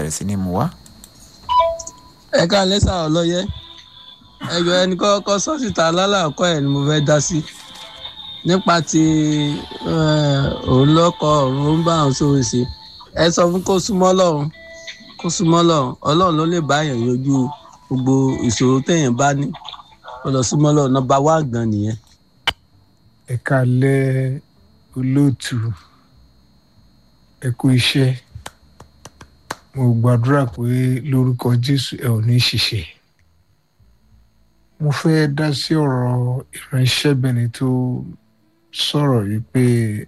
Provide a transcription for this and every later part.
bẹ̀rẹ̀ sí ní mu wá. ẹ ká lẹ́sà ọlọ́yẹ ẹjọ́ ẹni kọ́kọ́ sọ síta lálàkọ́ ẹ̀ ni mo fẹ́ dá sí nípa ti òun lọ́kọ̀ òun ń bá òun sóhun ṣe ẹ sọ fún kó súnmọ́ lọ́run kó súnmọ́ lọ́run ọlọ́run ló lè bá èèyàn yanjú gbogbo ìṣòro téèyàn bá ní ó lọ súnmọ́ lọ́run nọ́mbà wá gan nìyẹn. ẹ kálẹ́ olóòtú ẹ kú iṣẹ́ mo gbàdúrà pé lórúkọ jésù ẹ ò ní ṣìṣe mo fẹ́ dá sí ọ̀rọ̀ ìránṣẹ́bìnrin tó sọ̀rọ̀ yìí pé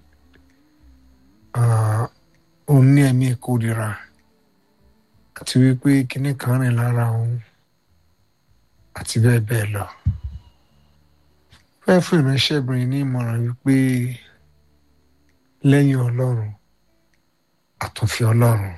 òun ní ẹ̀mí ìkórira àti wípé kinní kan rìn lára òun àti bẹ́ẹ̀ bẹ́ẹ̀ lọ fẹ́ fún ìránṣẹ́bìnrin ní ìmọ̀ràn wípé lẹ́yìn ọlọ́run àtúnfi ọlọ́run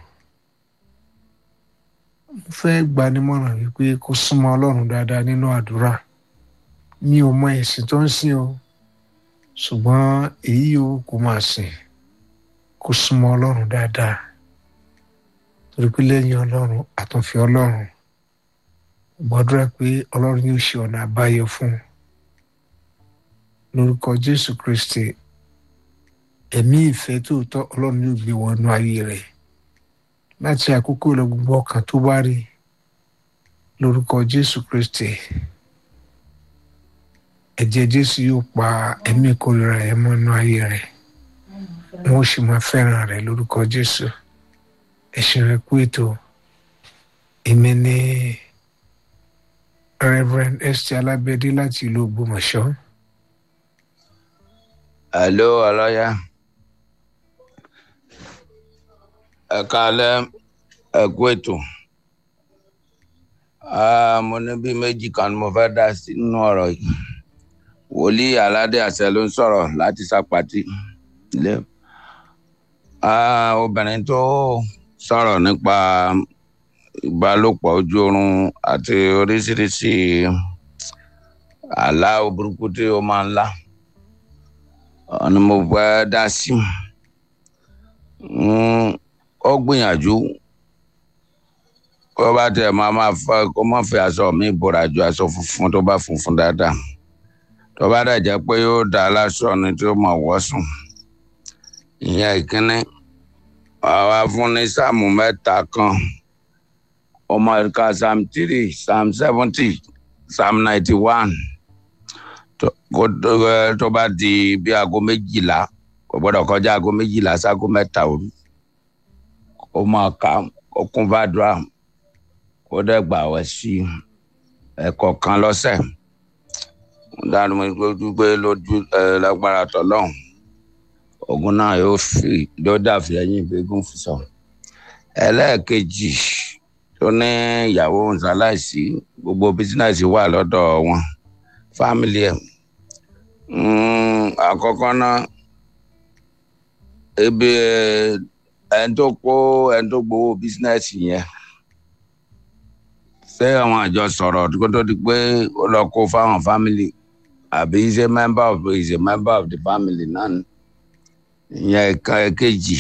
mo fẹ́ gbà nímọ̀ràn wípé kó súnmọ́ ọlọ́run dáadáa nínú àdúrà mi ò mọ ẹ̀sìn tó ń sìn o ṣùgbọ́n èyí yòówù kó máa sìn kó súnmọ́ ọlọ́run dáadáa torí pé lẹ́yìn ọlọ́run àtúnfi ọlọ́run gbàdúrà pé ọlọ́run yóò ṣe ọ̀nà àbáyọ fún un lórúkọ jésù kristi ẹ̀mí ìfẹ́ tòótọ́ ọlọ́run yóò gbé wọnú ayé rẹ̀ láti àkókò lọ gbogbo ọkàn tó bá rí lórúkọ jésù kristi ẹ̀jẹ̀ jésù yóò pa ẹ̀mí ìkórira ẹ̀ mọ́nú ayé rẹ̀ wọ́n sì máa fẹ́ràn rẹ̀ lórúkọ jésù ẹ̀sìn rẹ̀ kú ètò èmi ní reverend esther alábẹ́dé láti ìlú ògbómọ̀ṣọ́. hello ọlọ́yà ẹ káalẹ́ ẹ kú ètò mo ní bí méjì kan ni mo fẹ́ dá sínú ọ̀rọ̀ yìí wòlíì aládé àṣẹ ló ń sọ̀rọ̀ láti sàpàtì ilé obìnrin tó sọ̀rọ̀ nípa ìbálòpọ̀ ojú oorun àti oríṣiríṣi àlá burúkú tí ó máa ń lá ni mo fẹ́ dá sí ó gbìyànjú kó bá tẹ̀ máa máa fẹ́ kó má fi aṣọ mi bora ju aṣọ funfun tó bá funfun dáadáa tó bá dẹ̀ jẹ́ pé yóò dá aláṣọ ni tí ó máa wọ̀ sùn ìyẹn ìkíní àwa fún ní sáàmù mẹ́ta kan ọmọ ìka psalm three psalm seventy psalm ninety one tó bá di bí aago méjìlá kò gbọ́dọ̀ kọjá aago méjìlá sáago mẹ́ta òru kó máa ka kó kún fàdúrà kó dẹ̀ gbà wẹ̀ sí ẹ̀kọ́ kan lọ́sẹ̀ dánu mi lójú pé lójú ẹ lágbára tọ́lọ́hún ogun náà yóò fi yóò dàbí ẹyin ìgbégún fi sọ ẹlẹ́ẹ̀kejì tó ní ìyàwó nsàláìsí gbogbo bísínẹ́sì wà lọ́dọ̀ wọn fámìlì ẹ̀ àkọ́kọ́ náà ebi ẹni tó kó ẹni tó gbowó bísínẹ́sì yẹn ṣé àwọn àjọ sọ̀rọ̀ kó tó di pé ó lọ kó fáwọn fámìlì àbí is a member of is a member of the family náà ìyẹn ẹ̀ka kejì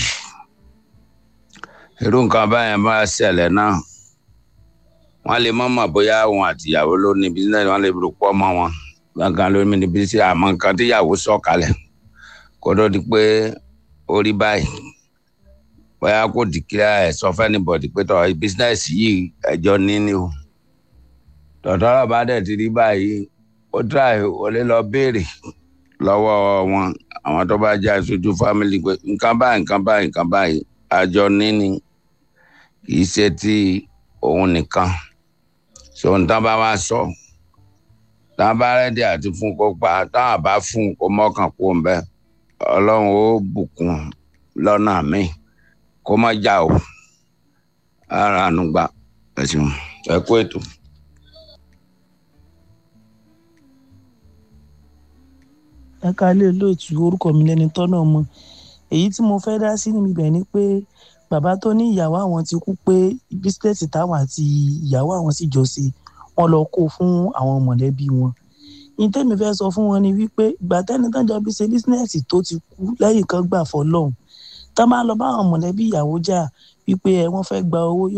irú nǹkan báyẹn bá ṣẹlẹ̀ náà wọ́n lè mọ̀ mọ̀ bóyá òun àtìyàwó ló ní bísínẹ́sì wọ́n lè rò pọ̀ mọ́ wọn gbọ̀ngàn ló ní bísí àmọ́ nǹkan tíyàwó sọ̀ kalẹ̀ kó tó di pé ó rí báyìí bóyá kò dìkíra ẹ̀ sọ fẹ́nibọ̀dì pé tọ́ bísínẹ́sì yìí ẹjọ́ níní o tọ̀tọ̀rọ̀ bá dẹ̀ ti rí báyìí ó tíráì ó lè lọ béèrè lọ́wọ́ wọn àwọn tó bá jẹ́ aṣojú fámìlì pé nǹkan báyìí nǹkan báyìí nǹkan báyìí àjọ níní kì í ṣe ti òun nìkan so nǹkan bá wá sọ táwọn bá rẹ́dí àti fún kó pa táwọn bá fún kó mọ́kàn kó ń bẹ́ ọlọ́run ó bùkún lọ́nà míì kó má já o ara àánú gbà ẹ̀sìn ẹ kú ètò. ẹ kálé lóòtú orúkọ mi lẹni tọ́nà mọ́ èyí tí mo fẹ́ dá sí níbi bẹ̀ ni pé bàbá tó ní ìyàwó àwọn ti kú pé bísíǹsì táwọn àti ìyàwó àwọn sì jọ ṣe wọn lọ kó fún àwọn mọ̀lẹ́bí wọn ní tèmi fẹ́ sọ fún wọn ni wípé ìgbà tẹ́ni tán jọ bí ṣe bísíǹsì tó ti kú lẹ́yìn kan gbà fọlọ́hún tá máa lọ bá àwọn mọ̀lẹ́bí ìyàwó jà wípé ẹ wọ́n fẹ́ gba owó